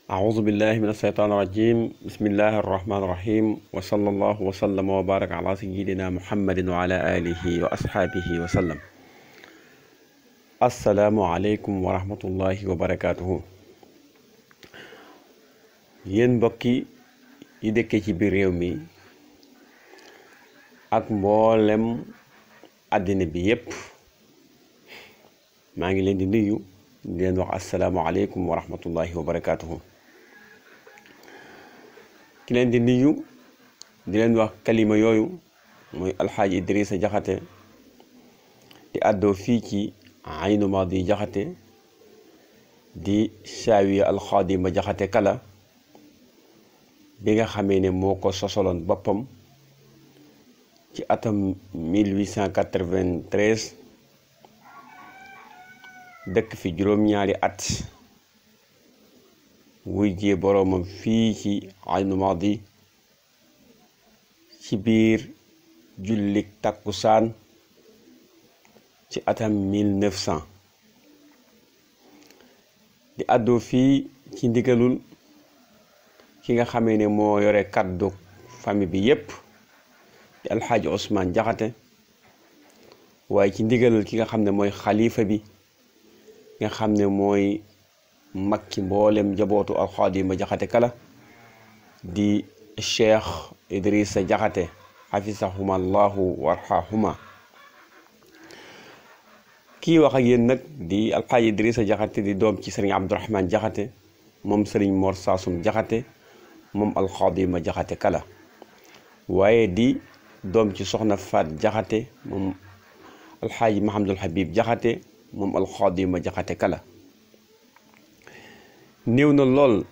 أعوذ بالله من الشيطان الرجيم بسم الله الرحمن الرحيم وصلى الله وسلم وبارك على سيدنا محمد وعلى آله وأصحابه وسلم السلام عليكم ورحمة الله وبركاته yéen mbokki yi dëkkee ci biir réew mi ak mboolem àddina bi yépp maa ngi leen di nuyu di leen wax asalaamualeykum wa rahmatullahi wa barakaatuhu ki leen di nuyu di leen wax kalima yooyu mooy alxaaji Idrissa Jaxate di àddoo fii ci Aynu Maadi Jaxate di saawiya alxaadima Jaxate kala bi nga xamee ne moo ko sosoloon boppam ci atam 1893 dëkk fi juróom-ñaari at wuy jee boroomam fii ci Aynu Maadi ci biir jullik takkusaan ci atam 1900 di àddoo fii ci ndigalul ki nga xamee ne moo yore kàddu famille bi yépp di alxaaji Ousmane Jaxate waaye ci ndigalal ki nga xam ne mooy xalifa bi nga xam ne mooy mag ci mboolem njabootu alxaadima jaxate kala di cheikh idrissa jaxate xafisahuma allahu warxahuma kii wax ak yéen nag di alxaaji idrissa jaxate di doom ci sëriñ abdourahman jaxate moom sëriñ mor saasum jaxate moom alxaadima jaxate kala waaye di doom ci soxna faat jaxate moom alxaaji mahamadul habib jaxate moom alxaadima jaxate kala néew na lool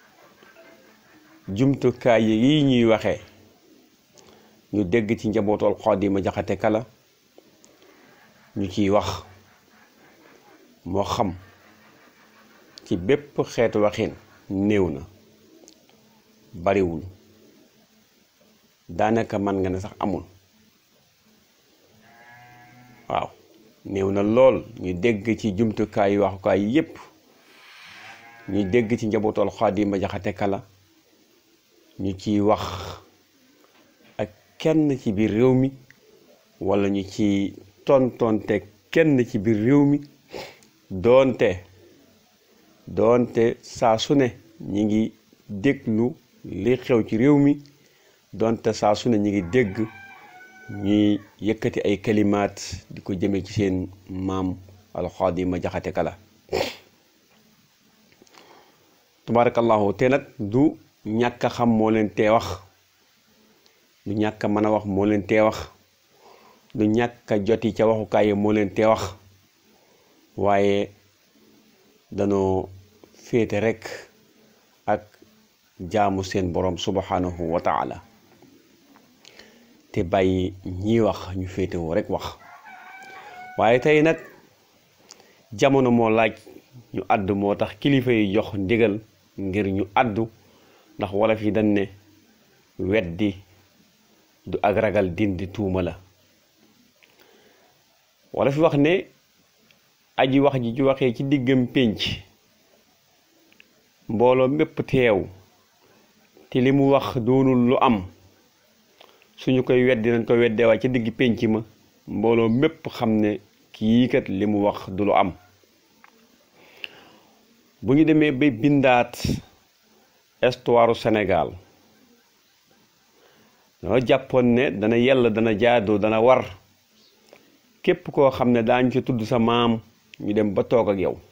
jumtukaay yi ñuy waxee ñu dégg ci njabootu alxaadima jaxate kala ñu ciy wax moo xam ci bépp xeetu waxin néew na bariwul daanaka man nga ne sax amul waaw néew na lool ñu dégg ci jumtukaay waxukaay yépp ñu dégg ci njabootu alxaadima jaxate kala ñu ciy wax ak kenn ci biir réew mi walla ñu ci tontonte kenn ci biir réew mi doonte doonte saa su ne ñi ngi déglu li xew ci réew mi doonte saa su ne ñi ngi dégg ñuy yëkkati ay kalimaat di ko jëme ci seen maam alxaadima jaxate kala tabarakallahu te nag du ñàkk a xam moo leen tee wax du ñàkk a mën a wax moo leen tee wax du ñàkk a joti ca waxukaay moo leen tee wax waaye danoo féete rekk ak jaamu seen borom subhanahu wa taala te bàyyi ñiy wax ñu féetewoo rekk wax waaye tey nag jamono moo laaj ñu àddu moo tax kilifa yi jox ndigal ngir ñu àddu ndax wolof yi dañ ne weddi du ak ragal dindi tuuma la wolof yi wax ne aji wax ji ju waxee ci diggam pénc mbooloo mépp teew te li mu wax doonul lu am suñu koy weddi nañ ko weddee waaye ci digg pénc ma mbooloo mépp xam ne kii kat li mu wax du lu am bu ñu demee ba bindaat histoire Sénégal dama jàppoon ne dana yell dana jaadu dana war képp koo xam ne daañu ci tudd sa maam ñu dem ba toog ak yow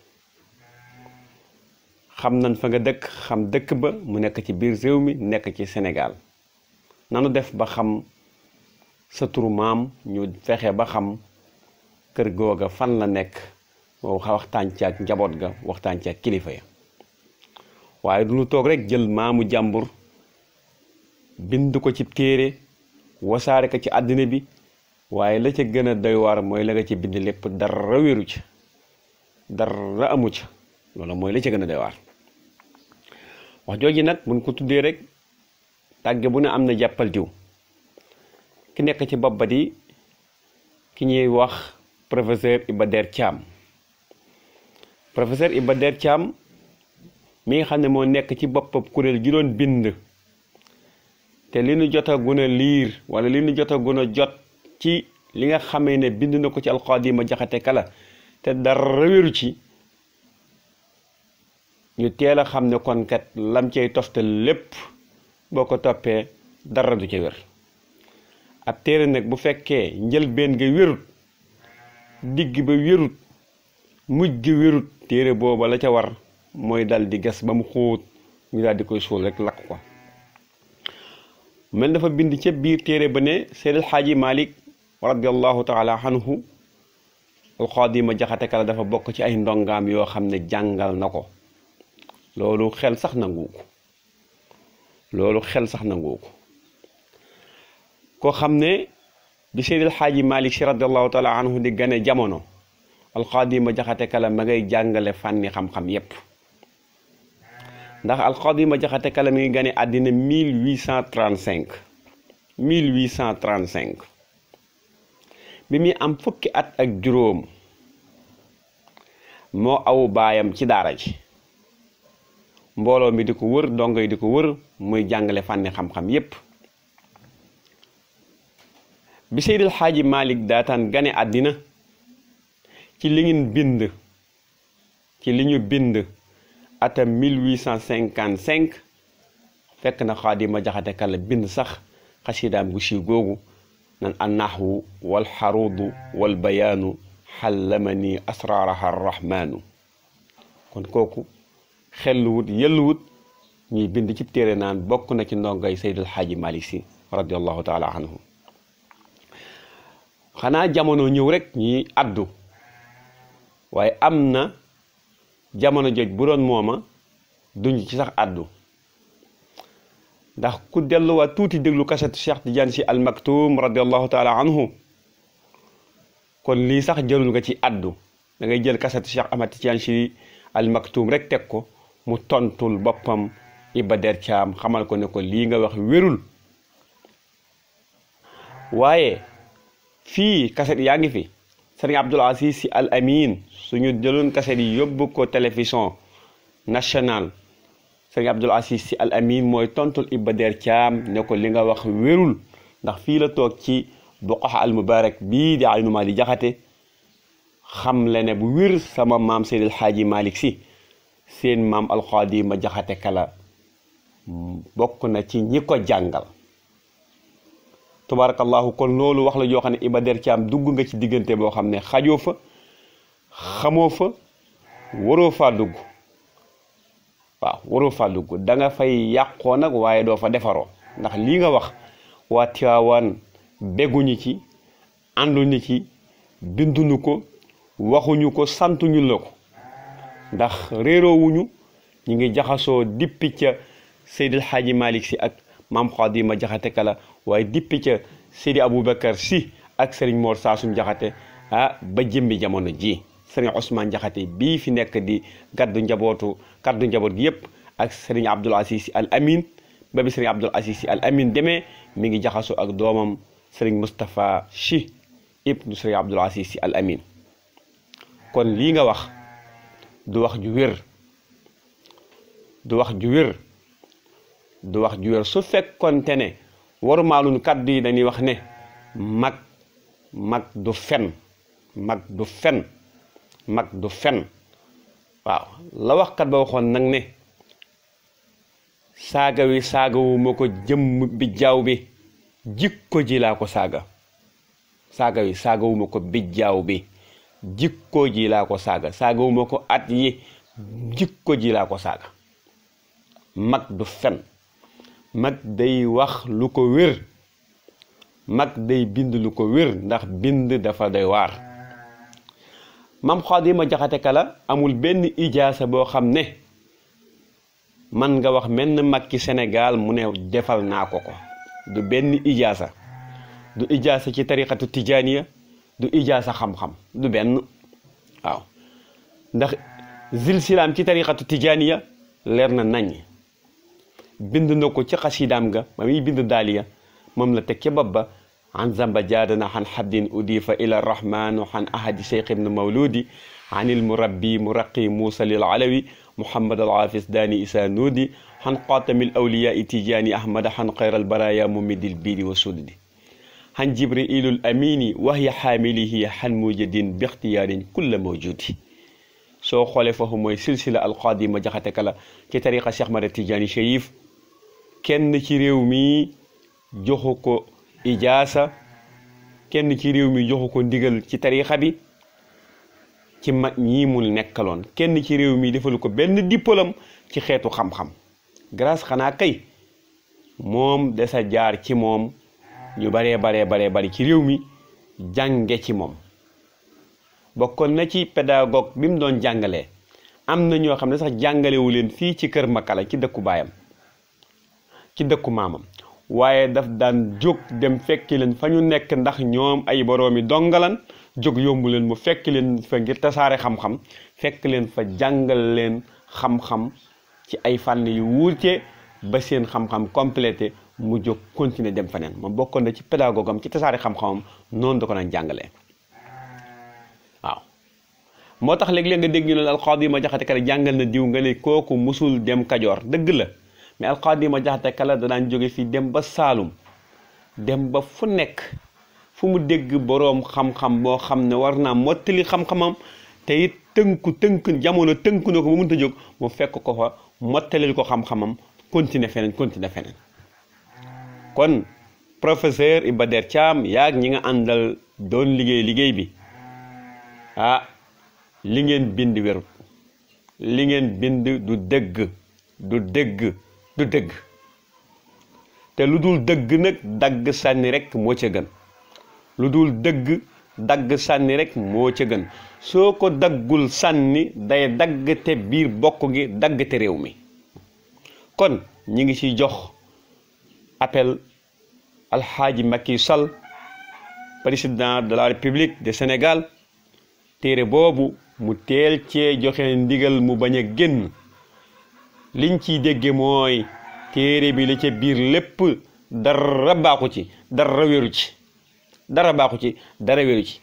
xam nañ fa nga dëkk xam dëkk ba mu nekk ci biir réew mi nekk ci Sénégal nanu def ba xam sa turu maam ñu fexe ba xam kër googa fan la nekk waxtaan ci ak njaboot ga waxtaan ci ak kilifa ya waaye du ñu toog rek jël maamu jàmbur bind ko ci téere wasaare ko ci àddina bi waaye la ca gën a doy waar mooy la nga ci bind lépp dara wéru ca dara amu ca loolu mooy la ca gën a doy waar wax jooju nag buñ ko tuddee rek tàgge bu ne am na jàppal diw ki nekk ci bopp ba di ki ñuy wax professeur Iba Der Thiam professeur Iba Der Thiam mi nga xam ne moo nekk ci boppam kuréel gi doon bind te li nu jot a gun a liir wala li nu jot a gun a jot ci li nga xamee ne bind na ko ci alxaadima jaxate kala te dara wéru ci ñu teel a xam ne kon kat lam cay toftal lépp boo ko toppee dara du ca wér ab téere nag bu fekkee njëlbeen nga wérut digg ba wérut mujj gi wérut téere booba la ca war mooy dal di gas ba mu xóot ñu daal di koy suul rek lakk ko mel dafa bind ca biir téere ba ne Seydil Xaaji Malik radiallahu taala anhu alxaadima jaxate kala dafa bokk ci ay ndongaam yoo xam ne jàngal na ko loolu xel sax nangu ko loolu xel sax nangu ko koo xam ne bi Seydil Xaaji Malik si radiallahu taala anhu di gane jamono alxaadima jaxate kala ma ngay jàngale fànni xam-xam yépp ndax alxaadima jaxate kala mi ngi gane àddina 1835 1835 bi muy am fukki at ak juróom moo aw baayam ci daara ji mbooloo mi di ko wër dongo yi di ko wër muy jàngale fànni xam-xam yépp bi Seydil Xaaji Malik daataan gane àddina ci li ngeen bind ci li ñu bind atam 1855 fekk na xaadima jaxate kala bind sax xasidaam gu siiw googu nan annaxwu wal xaruudu wal bayaanu xallamani asraaraha arrahmaanu kon kooku xelluwut yelluwut ñuy bind ci téere naan bokk na ci ndongay Seydil Xaaji Malik Si radiallahu taala anhu xanaa jamono ñëw rek ñi addu waaye am na jamono joj bu doon mooma duñ ci sax addu ndax ku delluwaat tuuti déglu kasetu Cheikh Tidiane si al maktum radiallahu taala anhu kon lii sax jërul nga ci addu da ngay jël kasetu Cheikh Ahmad Tidiane si al maktum rek teg ko mu tontul boppam Iba Der Thiam xamal ko ne ko lii nga wax wérul waaye fii kaset yaa ngi fi sëriñ Abdul Aziz si al amin suñu jëloon kaset yi yóbbu ko télévision nationale sëriñ Abdul Aziz si al amin mooy tontul Iba Der Thiam ne ko li nga wax wérul ndax fii la toog ci buqaxa al mubarak bii di aynu maa di jaxate xam le ne bu wér sama maam Seydil Xaaji Malik si seen maam alxaadima jaxate kala bokk na ci ñi ko jàngal tabarakallahu kon loolu wax la joo xam ne Iba Der Thiam dugg nga ci diggante boo xam ne xajoo fa xamoo fa waroo faa dugg waaw waroo faa dugg da nga fay yàqoo nag waaye doo fa defaroo ndax lii nga wax waa Tiwaawan begguñu ci ànduñu ci binduñu ko waxuñu ko santuñu la ko ndax réeroowuñu ñu ngi jaxasoo dippi ca Seydil Xaaji Malik si ak maam Xaadima jaxate kala waaye dippi ca Seydi Aboubacar si ak Serigne Mor Saasum jaxate ah ba jëmbi jamono ji Serigne Ousmane jaxate bii fi nekk di gaddu njabootu kaddu njaboot gi yépp ak Serigne Abdoul Aziz si al amin ba bi Serigne Abdoul Aziz si al amin demee mi ngi jaxasoo ak doomam Serigne Moustapha si ibnu Serigne Abdoul Aziz si al amin kon lii nga wax du wax ju wér du wax ju wér du wax ju wér su fekkonte ne warumaaluñ kàddu yi dañuy wax ne mag mag du fen mag du fen mag du fen waaw la waxkat ba waxoon nag ne saaga wi saagawu ma ko jëmm bi jaaw bi jikko ji laa ko saaga saaga wi saagawu ma ko bijjaaw bi jikko ji laa ko saaga saagawu ma ko at yi jikko ji laa ko saaga mag du fen mag day wax lu ko wér mag day bind lu ko wér ndax bind dafa doy waar mam Xaadima Jaxate Kala amul benn ijaasa boo xam ne man nga wax menn mag ci Sénégal mu ne defal naa ko ko du benn ijaasa du ijaasa ci tariqatu tijaaniya du ijaasa xam-xam du benn waaw ndax zil silaam ci tariqatu tijaaniya leer na nañ bind na ko ci xasidaam ga ba muy bind daaliya moom la teg ca bopp ba an zamba jaadana xan xaddin udifa ila rahman xan ahadi cheikh ibn mawludi عن المربي مرقي موسى للعلوي محمد العافس داني إسا نودي عن قاتم الأولياء تيجاني أحمد عن خير البرايا ممد البير والسود عن جبريل الأمين وهي حامله عن موجد باختيار كل موجود soo xoolee foofu mooy silsila alqaadima jaxate kala ci tariqa Cheikh Mada Tidiane Chérif kenn ci réew mi joxu ko ijaasa kenn ci réew mi joxu ko ndigal ci tariqa bi ci mag ñii mu nekkaloon kenn ci réew mi defalu ko benn diplôme ci xeetu xam-xam grâce xanaa kay moom desa jaar ci moom ñu baree baree baree bari ci réew mi jànge ci moom bokkoon na ci pédagogue bi mu doon jàngalee am na ñoo xam ne sax jàngalewu leen fii ci kër Makala ci dëkku baayam ci dëkku maamam waaye daf daan jóg dem fekki leen fa ñu nekk ndax ñoom ay boroomi dongalan jóg yombu leen mu fekk leen fa ngir tasaare xam-xam fekk leen fa jàngal leen xam-xam ci ay fànn yu wuute ba seen xam-xam complété mu jóg continuer dem feneen moom bokkoon na ci pédagogue am ci tasaare xam-xamam noonu da ko daan jàngalee. waaw moo tax léeg-léeg nga dégg ñu ne alxaadi ma jaxate kala jàngal na diw nga ne kooku musul dem kajoor dëgg la mais alxaadi ma jaxate kala da daan jóge fii dem ba saalum dem ba fu nekk fu mu dégg boroom xam-xam boo xam ne war naa mottali xam-xamam te it tënku tënk jamono tënku na ko ba mënta jóg mu fekk ko fa mottalil ko xam-xamam continuer feneen continuer feneen kon professeur Iba Der Thiam yaag ñi nga àndal doon liggéey liggéey bi ah li ngeen bind wérut li ngeen bind du dëgg du dëgg du dëgg te lu dul dëgg nag dagg sànni rek moo ca gën lu dul dëgg dagg sànni rek moo ca gën soo ko daggul sànni day dagg te biir bokk gi dagg te réew mi kon ñi ngi ciy jox appel alxaaji Macky Sall président de la République du Sénégal téere boobu mu teel cee joxe ndigal mu bañ a génn liñ ciy dégge mooy téere bi la ca biir lépp dara baaxu ci dara wéru ci dara baaxu ci dara wéru ci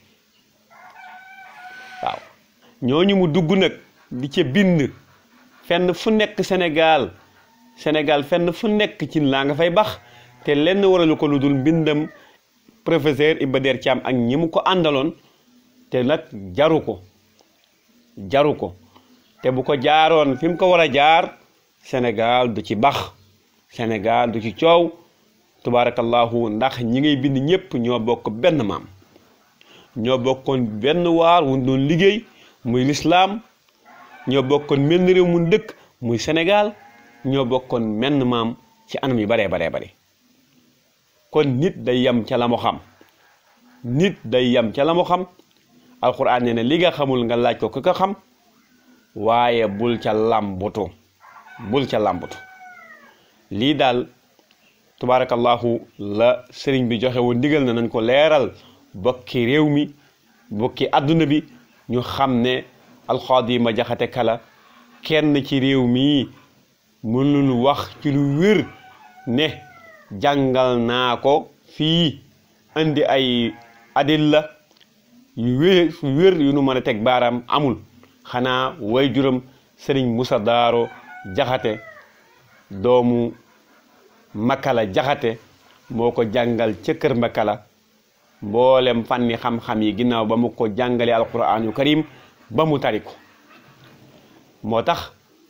waaw ñooñu mu dugg nag di ca bind fenn fu nekk Sénégal Sénégal fenn fu nekk ci laa nga fay bax te lenn waralu ko lu dul mbindam professeur Iba Der Thiam ak ñi mu ko àndaloon te nag jaru ko jaru ko te bu ko jaaroon fi mu ko war a jaar Sénégal du ci bax Sénégal du ci coow tubaarakallahu ndax ñi ngay bind ñëpp ñoo bokk benn maam ñoo bokkoon benn waar wu doon liggéey muy lislaam ñoo bokkoon menn réew mu dëkk muy Sénégal ñoo bokkoon menn maam ci anam yu baree baree bare kon nit day yem ca la mu xam nit day yem ca la mu xam alquran nee na li nga xamul nga laaj ko ku ko xam waaye bul ca làmbutu bul ca làmbutu lii daal tubaarakallahu la sëriñ bi joxe woon ndigal na nañ ko leeral bokki réew mi bokki àdduna bi ñu xam ne alxaadi ma jaxate kala kenn ci réew mi mënul wax ci lu wér ne jàngal naa ko fii indi ay adilla yu wér wér yu nu mën a teg baaraam amul xanaa way juram sëriñ Musa Daaro jaxate doomu Makala jaxate moo ko jàngal ca kër Makala mboolem fànni xam-xam yi ginnaaw ba mu ko jàngalee alquraanu karim ba mu tari ko moo tax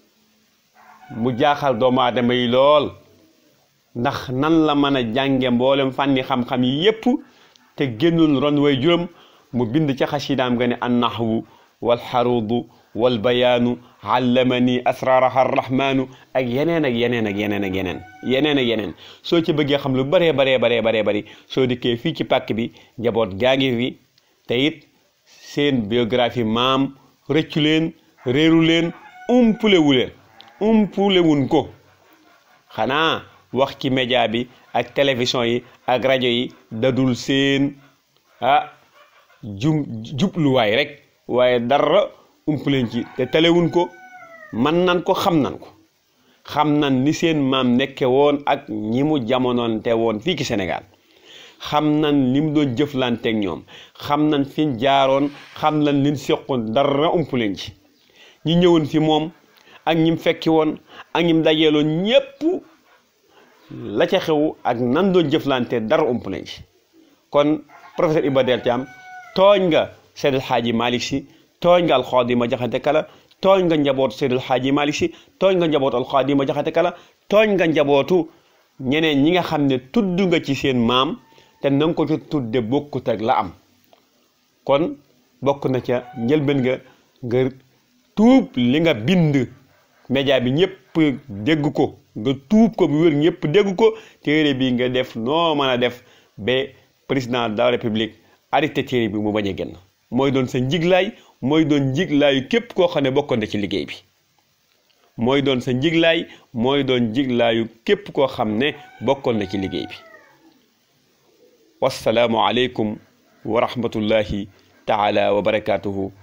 mu jaaxal doomu aadama yi lool ndax nan la mën a jànge mboolem fànni xam-xam yi yépp te génnul ron way juróom mu bind ca xasidaam nga ne an nahwu wal xaruudu wal bayaanu allamani asraaraha arrahmaanu ak yeneen ak yeneen ak yeneen ak yeneen yeneen ak yeneen soo ci bëggee xam lu baree baree baree baree bari soo dikkee fii ci pàkk bi njaboot gaa ngi fi te it seen biographie maam rëccu leen réeru leen umpulewu leen umpulewun ko xanaa wax ci média bi ak télévision yi ak rajo yi dadul seen ah jum jubluwaay rek waaye dara umpuleen ci te telewun ko man nan ko xam nan ko xam nan ni seen maam nekke woon ak ñi mu jamonoon te woon fii ci Sénégal xam nañ li mu doon jëflanteeg ñoom xam nañ fi ñu jaaroon xam nañ liñ seqoon dara ump leen ci ñi ñëwoon fi moom ak ñim fekki woon ak ñim dajeeloon ñépp la ca xew ak nan doon jëflante dara ump leen ci kon professeur Iba Der Thiam tooñ nga Seydil Hadji Malick Sy tooñ nga alxaadima jaxate kala tooñ nga njabootu Seydil Hadji Malick Sy tooñ nga njabootu alxaadima jaxate kala tooñ nga njabootu ñeneen ñi nga xam ne tudd nga ci seen maam te na nga ko ci tudde bokkut ak la am kon bokk na ca njëlbeen nga nga tuub li nga bind média bi ñëpp dégg ko nga tuub ko bu wér ñëpp dégg ko téere bi nga def noo mën a def ba président de la république arrêté téere bi mu bañ a génn mooy doon sa njiglaay mooy doon njiglaayu képp koo xam ne bokkoon na ci liggéey bi mooy doon sa njiglaay mooy doon njiglaayu képp koo xam ne bokkoon na ci liggéey bi wassalaamu aleykum wa rahmatullahi taala wa barakatuhu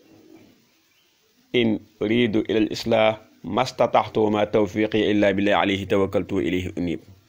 in uridu ila al islah ma stataxtu wa ma tawfiqi illa billah alayhi tawakkaltu wa ilayhi unib